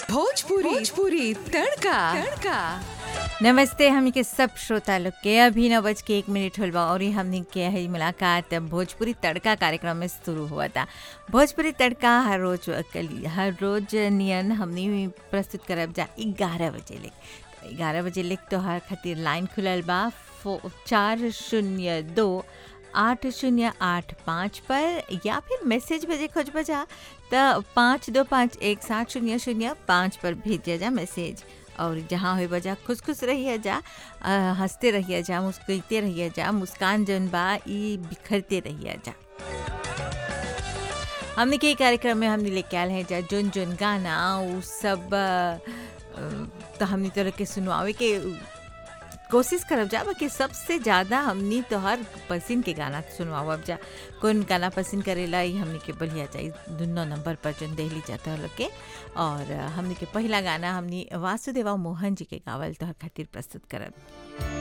भोजपुरी भोजपुरी तड़का तड़का नमस्ते हमनी के सब श्रोता लोग के अभी नौ बज के एक मिनट होल बा और हमनी के है मुलाकात भोजपुरी तड़का कार्यक्रम में शुरू हुआ था भोजपुरी तड़का हर रोज कल- हर रोज नियन हमनी प्रस्तुत करब जा ग्यारह बजे ले ग्यारह बजे ले तो हर खातिर लाइन खुलल बा फो चार शून्य दो आठ शून्य आठ पाँच पर या फिर मैसेज भेजे खोज बजा तो पाँच दो पाँच एक सात शून्य शून्य पाँच पर भेजे जा मैसेज और जहाँ हुए बजा खुश खुश रहिए जा अ, हंसते रहिए जा मुस्कुराते रहिए जा मुस्कान जौन बा ई बिखरते रहिए जा हमने के कार्यक्रम में हमने लेके आयल हैं जा जोन जोन गाना उ सब अ, अ, तो हमने तोरा के सुनवावे के कोशिश करब जा बाकी सबसे ज़्यादा हमनी तोहर पसंद के गाना सुनवाब जा कौन गाना पसंद करेला ई हमनी के बढ़िया चाहिए दुनो नंबर पर जोन देहली जाता लोग के और हमनी के पहला गाना हमनी वासुदेवा मोहन जी के गावल तोहर खातिर प्रस्तुत करब